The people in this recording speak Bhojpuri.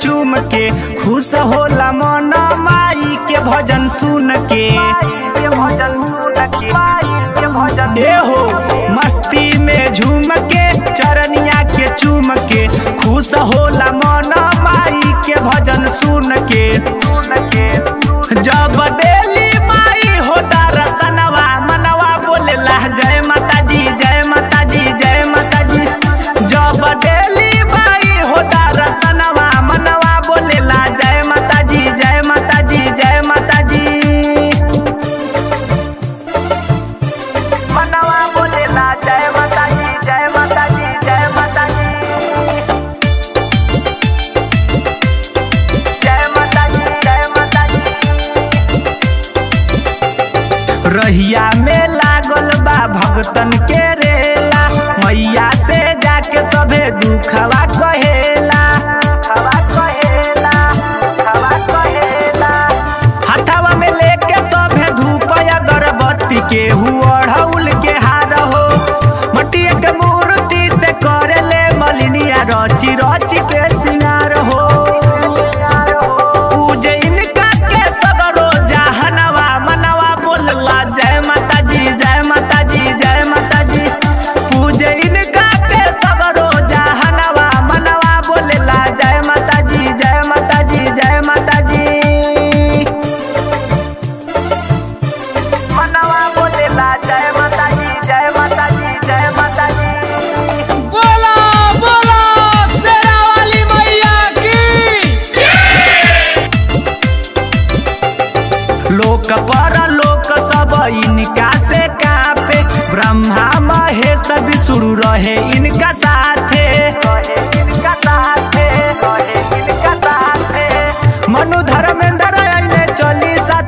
चूम के खुश होला मन माई के भजन सुन के ए हो मस्ती में झूम के चरनिया के चूम के खुश होला मन माई के भजन सुन के जब देली माई हो दरसनवा मनवा बोलेला जय माता जी जय माता जी जय माता जी जब देली माई हो दरसनवा मनवा बोलेला जय माता जी जय माता जी जय माता जी मनवा बोलेला जय माता जी जय माता जी जय माता जी जय माता जी जय माता जी रहिया में लागल बा भगतन के रेला मैया से जाके सबे दुखवा कहेला दुखवा कहेला दुखवा कहेला हथवा में लेके सबे धूप अगरबत्ती के हुअढ़ौल के हार हो मटिया के मूर्ति से करेले मलिनिया रची रची के सिंगार हो पूजे इनका के सगरो जहनवा मनवा बोलला जय माता जी जय माता जी जय माता जी पूजे इनका के सगरो जहनवा मनवा बोलला जय माता जी जय माता जी जय माता जी मनवा बोलला जय माता जी जय माता जी जय माता जी बोला बोला शेरा वाली मैया की लोक पर लोक सब इनका से कापे ब्रह्मा महेश विष्णु रहे इनका साथे इनका साथे इनका साथे मनु धर्मेंद्र आइने चली सा